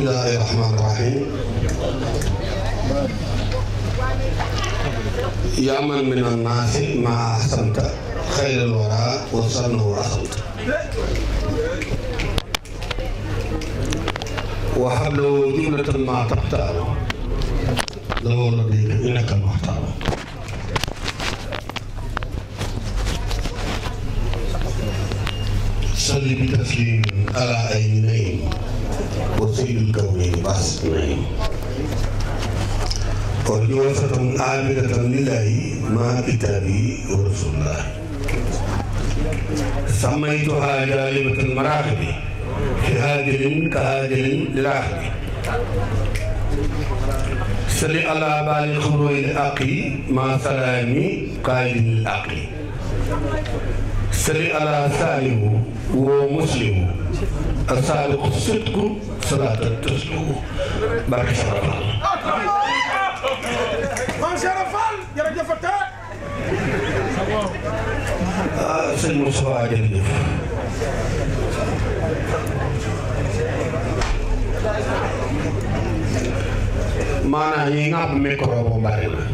bismillahi rahmaani rahim yaa man min annaasi ma ahsanta xayral wara wa sannahu asanta wa hablahu jumlatan ma taxtaaru lahu ladayka innaka muxtaaru salli bi taslimin ala ayni naym wa sayyidil kawnayni basit naym وجوفة عاملة لله مع كتابه ورسول الله سميتها جالبة المراحل في هاجل كهاجل للآخر سل على بال خروج الأقي مع سلامي قائد الأقي سل على سالم ومسلم الصادق الصدق صلاة تسلم بارك الله Maam Cheikh Fall jërëjëf te ah sëñ Moussa jërëjëf maanaam yi nga xam micro bu bari na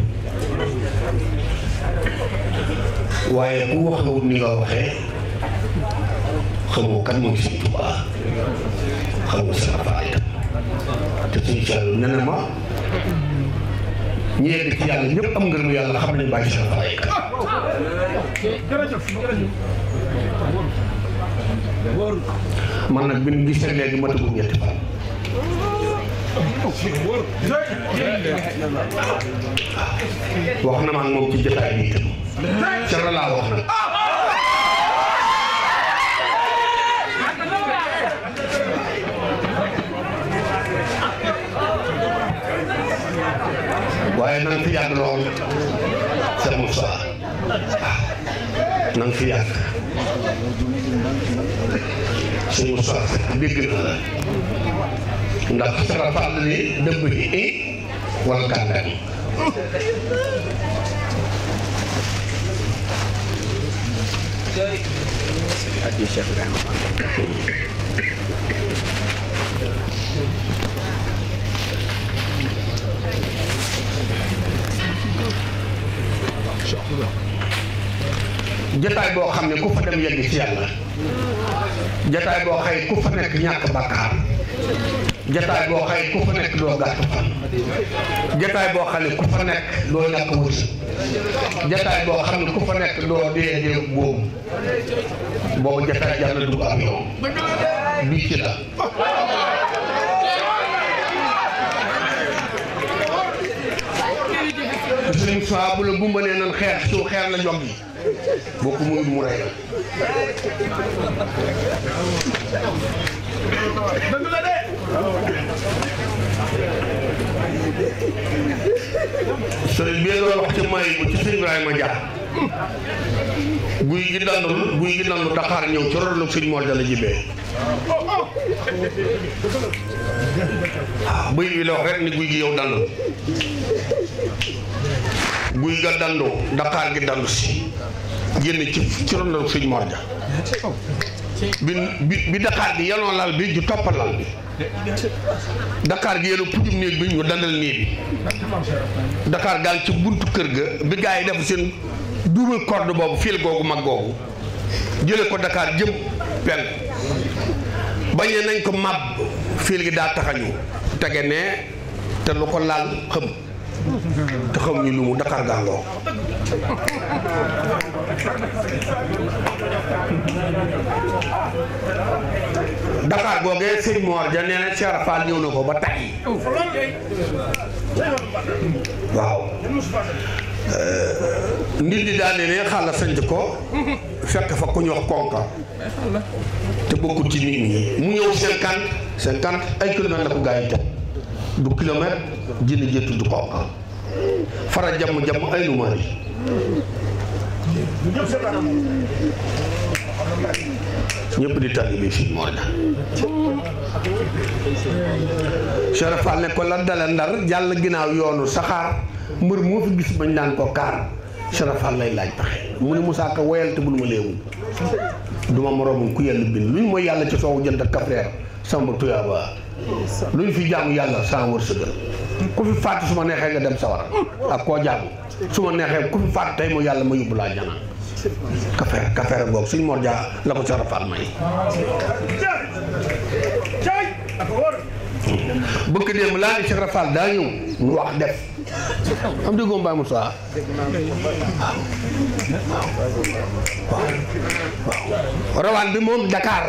waaye ku waxewut ni nga waxee xamoo kan mooy Sëñ Tuubaa xamoo Sëñ Faal te suñ Saalu nee na ma ñi yegg ci yàlla ñëpp am ngërëmu yàlla xam nañu bàyyi Sëñ Faal kan jërëjëf jërëjëf man nag bi ñu gisee léegi matagul ñetti fan wax na ma ak moom ci jotaay bi itam ca la laa wax nag waaye na nga fi yàgg lool Cheikh Moussa waaw na nga fi yàgg sëñ Moussa dégg na la ndax sara fàll ni dëbb ci i wala kàndan addi Cheikh Ibrahima Fall jataay boo xam ne ku fa dem yegg ci yàlla jataay boo xëy ku fa nekk ñàkk bàkkaar jataay boo xëy ku fa nekk doo gàtt fan jataay boo xam ne ku fa nekk doo ñàkk wërsëg jataay boo xam ne ku fa nekk doo dee dee boobu boobu jataay jar na dugg am yow bii ci la sëñ soit bu la gumbalee nan xeex su xeer la jog yi boo ko muy mu rey la dëgg la de sëriñ bi doon wax ci may bu ci sëñ Ibrahima Dia guy gi dandul guy gi dandu Dakar ñëw ci ronu sëñ Mor Jalla jibee waaw bëy bi la wax rek ni guy gi yow dandul guy ga dandu Dakar gi dandu si génn ci ci ronu sëñ Mor Dia bi bi bi Dakar gi yenoon lal bi ju toppal lal bi Dakar gi yenu pujum néeg bi ñu dandal néeg bi Dakar gaal ci buntu kër ga bi gaa yi def seen double corde boobu fil googu mag googu jële ko Dakar jëm pen bañee nañ ko màbb fil gi daa taxañu tege ne te lu ko laal xëm te xam ñu lu mu Dakar gàngoo Dakar googee sëñ Moor ja nee na Cheikh Fall ñëw na ko ba tay waaw nit di daane ne xàlla sanc ko fekk fa ku ñu wax konka te bokkul ci nit ñi mu ñëw cinquante cinquante ay kilomètres la ko gaa yi teg du kilomètre jënd jëttu du konka fara jàmm jàmm ay numaar yi ñëpp di taalibe fii moo na Cheikh Fall ne ko la dale ndar jàll ginnaaw yoonu saxaar mbër moo fi gis bañ naan ko kaar Cheikh Fall lay laaj pexe mu ne Moussa Ka woyal te bul ma léewu duma moroomam ku yàlla bind luñ mooy yàlla ci soowu jënd ak kafreer samba tuyaaba lu ñu fi jaamu yàlla saa wërsëgal ku fi faatu su ma neexee nga dem sawara ak koo jaamu su ma neexee ku fi faatu tey mu yàlla ma yóbbu laa jana kafeer kafeer ngoog suñ Mor Dia la ko Cheikh Fall may Cay ak wóor. bëgg démb laa ni Cheikh Fall daa ñëw ñu wax def am déggoo Mbaye Moussa waaw waaw waaw rawaan bi moom Dakar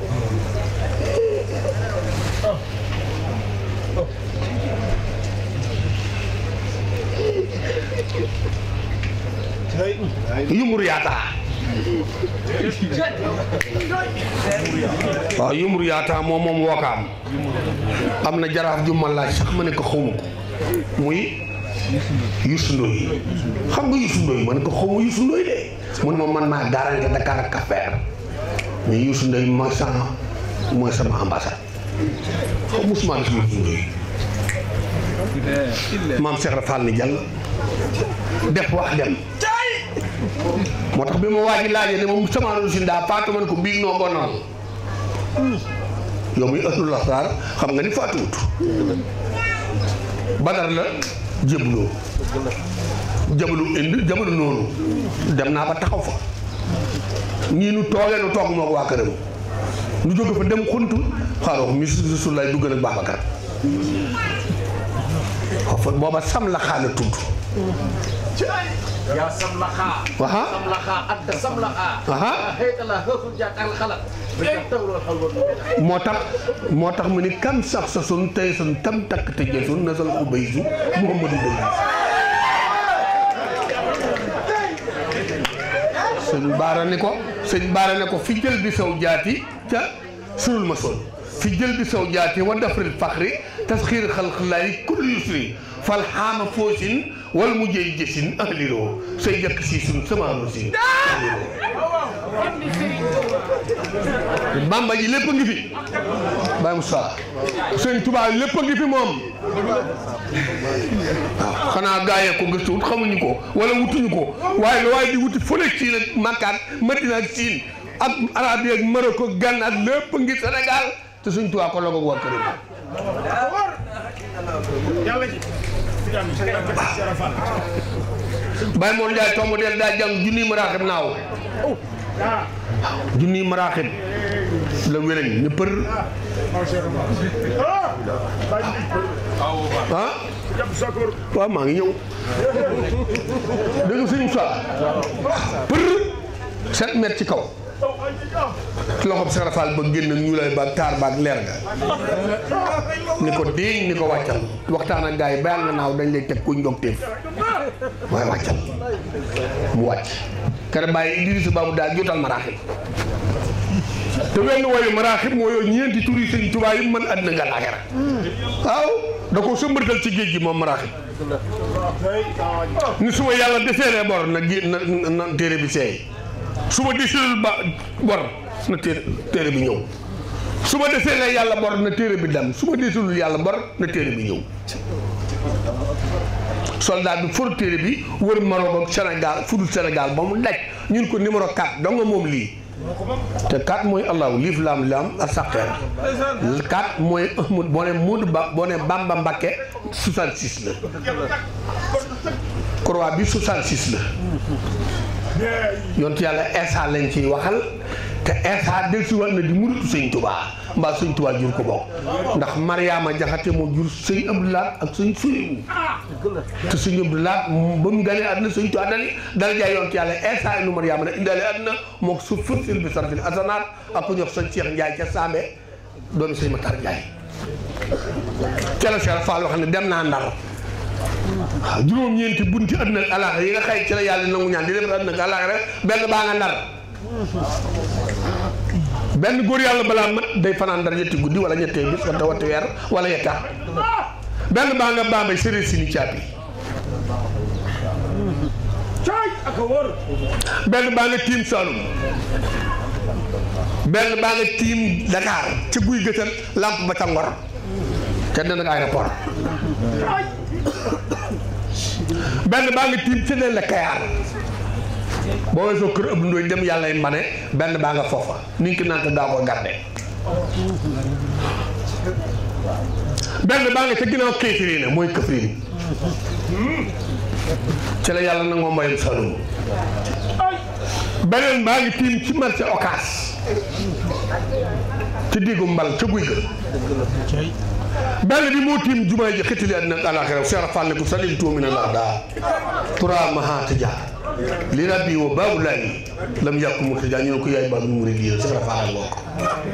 yumur yaataa waaw yumur yaataa moom moom wookaam am na jaraaf ju ma laaj sax ma ne ko xawma ko muy Youssou Ndoye xam nga Youssou Ndoye ma ne ko xawma Youssou Ndoye de mu ne ma man maa garanti Dakar ak Cap-Vert mais Youssou Ndoye mooy sama mooy sama ambassade xaw musuma gis Youssou Ndoye maam Cheikh Fall ni jàll def wax dem moo tax bi ma waa ji laajee ne moom samaanu si ndaa faatu man ko biig noo bonoon yow muy ëllul lasraar xam nga ni faatuwut badar la jébuloo jabalu indi jabalu noonu dem naa ba taxaw fa ñii nu toogee nu toog moo ko waa këram nu jóge fa dem xuntu xaaral mi su lay dugg nag Babacar fa booba sam la xaala tudd يا سملخا Aha. سملخا أنت سملخا Aha. هيك الله هفل جاك على الخلق بتطور الحلوة moo tax moo tax mu ni kam sax sa sun tey sun tam takk te jësun na sal ko bay su Muhammadu Bay sëñ baara ni ko sëñ baara ne ko fi jël bi saw jaati ca sunul ma sol fi jël bi saw jaati wa dafril faxri tasxiir xalqilaayi kulli yusri fal xaama foosin wal mujjey jësin ahliroo say jëkk si sun samaano si bamba ji lépp a ngi fi Baye Moussa sëñ Tuubaa lépp a ngi fi moom waaw xanaa gaayee ko gëstuwut xamuñu ko wala wutuñu ko waaye lu waaye di wuti fële Siin ak Makka ak Madina ak Siin ak Arabie ak Maroc ak Gànn ak lépp a ngi Sénégal te sëñ Tuubaa ko logoog waa këram Yàlla ji. Jàmm Cheikh Fall. Baye Mor Ndiaye tomb del daa jàng junniy maraaxib naaw Ah. junniy maraaxib la wélañ ne për Maam Cheikh Fall. Ah. Baay bi. ah Jàpp Sakor. waaw maa ngi ñëw dégg nga sëñ Moussa për sept mètres ci kaw Oh, ay, ah. loxob Cheikh Fall ba génn ñu lay ba taar ba ak leer ga ni ko déeñ ni ko wàccal waxtaan ak gars yi bayal nga naaw dañ lay teg kuñ dog téef waaye wàccal mu wàcc kere bàyyi Idrissa Babou daal jotal maraaxib te wenn woyu maraaxib moo yooyu ñeenti tur yi sëñ Tuubaa yi mën àddina nga laaxira waaw da ko sëmbatal ci géej gi moom maraaxib ni su ma yàlla deseeree bor na gé na na téere bi seey su ma deseelul ba bor na téere téere bi ñëw su ma deseelee yàlla bor na téere bi dem su ma deseelul yàlla bor na téere bi ñëw soldat bi for téere bi wër Maroc ak Sénégal fudul Sénégal ba mu daj ñun ko numéro 4 dong nga moom lii te 4 mooy allahu liif laam laam ak saqeer 4 mooy Ahmad boo ne Moodu Ba boo ne Bamba Mbakke 66 la croix bi 66 la yontu yàlla Eesa lañ ciy waxal te Eesa del si war na di muritu sëñ Tubaa mbaa sëñ Tubaa jur ko bokk ndax Mariama Jaxate moo jur sëñ Abdoulaat ak sëñ Suleyu te sëñ Abdoulaat ba mu ganee àdduna sëñ Tubaa dani dala jaay yontu yàlla Eesa inu Mariama ne indaale àdduna moo su fësil bi sarfil asanaat ak ku ñox sëñ Cheikh Ndiaye ca Sambe doomi sëñ Matar Ndiaye ca la Cheikh Fall wax ne dem naa Ndar waaw juróom-ñeenti bunti àdduna ak alaaxira yi nga xëy ci la yàlla nangu ñaan di def àdduna ak alaaxira benn baa nga ndar benn góor yàlla balaa mat day fanaan ndar ñetti guddi wala ñettee bis wala watti weer wala yetta benn baa nga baambay sëriñ si ni caabi Cay ak wóor. benn baa nga tiim Saloum benn baa nga tiim Dakar ca guy gëtal lamp ba ca Ngor ca den ak aéroport benn baa nga tiim ca den la Kayaar boo weesoo kër ëpp ndooy dem yàlla yi mbane benn baa nga foofa ni ki naan daa ko garde benn baa nga ca ginnaaw kéefiri na mooy këfrin ci la yàlla nangoo mbayum Saloum beneen baa ngi tiim ci marché Ocass ci diggu mbal ca guy ga benn bi moo tiim jumaa ji xitali àddina ak àllaaxira seera fàlle ko salil tuumi na laa daa tura mahaata jaar li rabbi wa baabu laayi lam yàqu mu tëjaa ñu ne ko yaay baabu murid yi seera fàlle ngoo ko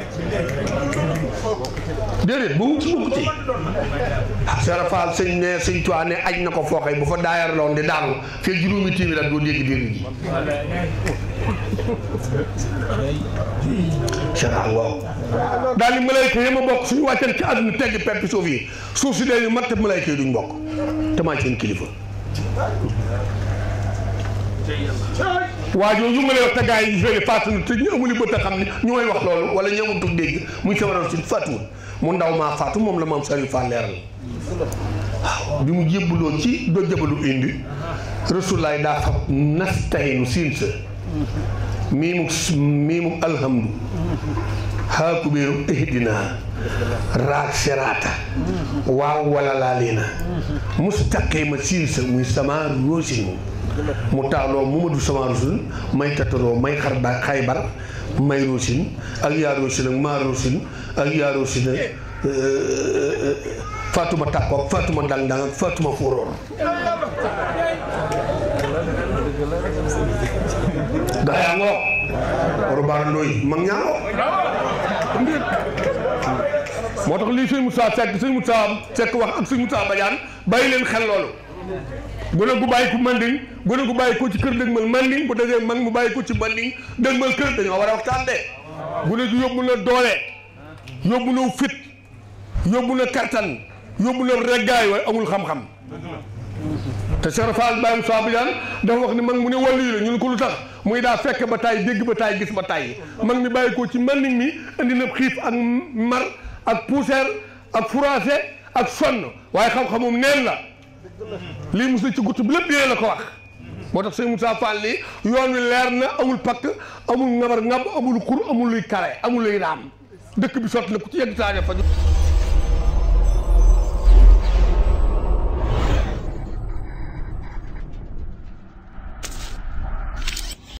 déedéet bu ci bukk ci seera faal sëñ ne sëñ tuwaa ne aj na ko fooxee bu fa daayar loon di daanu fii juróomi téeméer at doo dégg dér ji seera ngoo daal ni malayka yi ma bokk suñu wàccee ci àdduna tegg peppi suuf yi suuf si dee ñu mat malayka yi duñ bokk te maa seen kilifa waa jooju ma lay wax te gars yi fële faatu na te ñu amuli bët a xam ne ñu may wax loolu wala ñu amutug dégg muy sama raw si faatuwul mu ndaw maa faatu moom la maam Saliou Fall leeral waaw bi mu jébbaloo ci do jabalu indi rasulaay daa fab nastaynu siin sa mii mu mii mu alhamdu haa kubéeru ihdina raag seraata waaw wala laa leena mustaqima siin sa muy sama roosin mu taaloo Muhamadu sama rasul may tataroo may xar ba xaybar may roosin ak yaa roosin ak maa roosin ak yaa roosin ak Fatuma Takko ak Fatuma Dang Dang ak Fatuma Fóoróor gaa yaa ngoo waru baara ndooy mag ñaa ngoo moo tax lii sëñ Moussa Seck sëñ Moussa Seck wax ak sëñ Moussa Badiane bàyyi leen xel loolu gone gu bàyyi ko manding gone gu bàyyi ko ci kër dëgmal manding bu dajee mag mu bàyyi ko ci manding dëgmal kër dañoo war a waxtaan de gone gi yóbbu na doole yóbbu na fit yóbbu na kartan yóbbu na reggaay waaye amul xam-xam te Cheikh Fall Baye Moussa Badiane dafa wax ni mag mu ne wàllu yi la ñu ne ko lu tax muy daa fekk ba taay dégg ba taay gis ba taay mag mi bàyyi ko ci manding mi indi na xiif ak mar ak poussière ak froissé ak sonn waaye xam-xamum neen la lii mos na ci guttu bi lépp yéen la ko wax moo tax sëñ Moussa Fall ni yoon wi leer na amul pakk amul ngabar ngab amul xur amul luy kare amul luy raam dëkk bi sotti na ku ci yegg saa fa